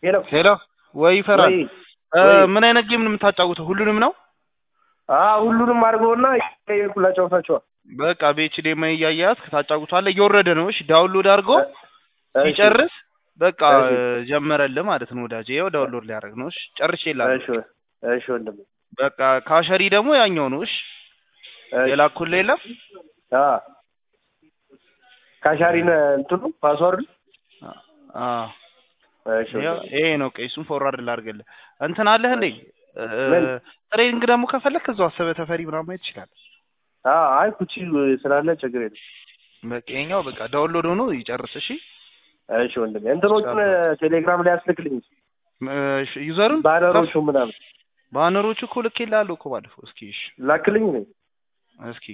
ሄሎ ሄሎ ወይ ይፈራል ወይ እ ወይ። ምን አይነት ጌም ነው የምታጫውተው? ሁሉንም ነው? አዎ ሁሉንም አድርገውና ሁላ ጨውታቸዋል። በቃ በኤችዲኤምአይ እያያዝ ታጫውታለህ። እየወረደ ነው። እሺ ዳውንሎድ አድርጎ ሲጨርስ በቃ እሺ። ጀመረልህ ማለት ነው ወዳጄ። ይኸው ዳውንሎድ ሊያደርግ ነው። እሺ ጨርሼ ይላል። እሺ እሺ ወንድሜ በቃ ካሸሪ ደግሞ ያኛው ነው። እሺ እሺ። የላኩልህ የለም አ ካሻሪን እንትኑ ፓስወርድ አ እሺ ይኸው ወንድሜ። ይሄ ነው። ቀይሱን ፎርዋርድ ላድርግልህ። እንትን አለህ እንዴ? ምን? ትሬኒንግ ደግሞ ከፈለክ እዛው አሰበ ተፈሪ ምናምን ማየት ይችላል። አ አይ ኩቺ ስላለ ችግር የለም። በቃ ይኸኛው በቃ ዳውንሎድ ሆኖ ይጨርስ። እሺ እሺ ወንድሜ እንትኖቹን ቴሌግራም ላይ አስልክልኝ እሺ ዩዘሩን ባነሮቹ ምናምን ባነሮቹ እኮ ልኬልሃለሁ እኮ ባለፈው። እስኪ እሺ ላክልኝ ነው። እስኪ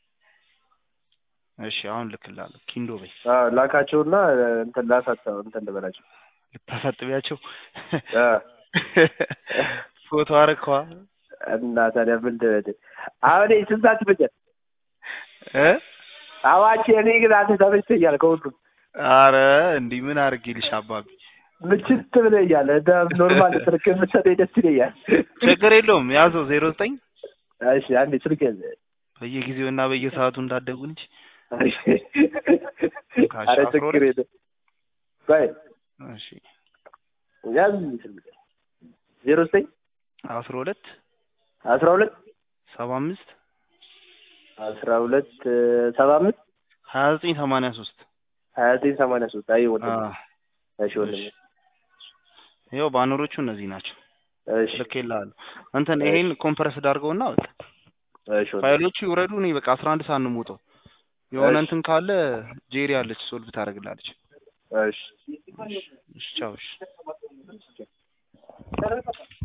እሺ አሁን ልክልሃለሁ። ኪንዶ በይ አ ላካቸውና እንትን ላሳጣው እንትን ልበላቸው። ልታሳጥቢያቸው አ ፎቶ አረከዋ እና ታዲያ ምን ትበል? አሁን ስንት ሰዓት ይፈጃል? እ አዋቼ እኔ ግን አንተ ተመችቶኛል ከሁሉም አረ እንዲህ ምን አድርጌልሽ አባቢ። ምችት ብለኛል። እንደ ኖርማል ስልክ የምትሰጠኝ ደስ ይለኛል። ችግር የለውም ያዘው ዜሮ ዘጠኝ እሺ አንዴ ስልክ ያዘ። በየጊዜው እና በየሰዓቱ እንዳደጉ እንጂ አረ ችግር የለም። ቆይ እሺ ያዝ ስልክ ዜሮ ዘጠኝ አስራ ሁለት አስራ ሁለት ሰባ አምስት አስራ ሁለት ሰባ አምስት ሀያ ዘጠኝ ሰማንያ ሶስት ሀያ ዘጠኝ ሰማንያ ሶስት አይ ወንድም እሺ ወንድም ይኸው ባነሮቹ እነዚህ ናቸው። እሺ ልኬልሃለሁ። እንትን ይሄን ኮምፕረስ ዳርገውና በቃ እሺ ወንድም ፋይሎቹ ይውረዱ። እኔ በቃ አስራ አንድ ሰዓት ነው የምወጣው። የሆነ እሺ። እንትን ካለ ጄሪ አለች ሶልቭ ታደርግላለች። እሺ እሺ ቻው። እሺ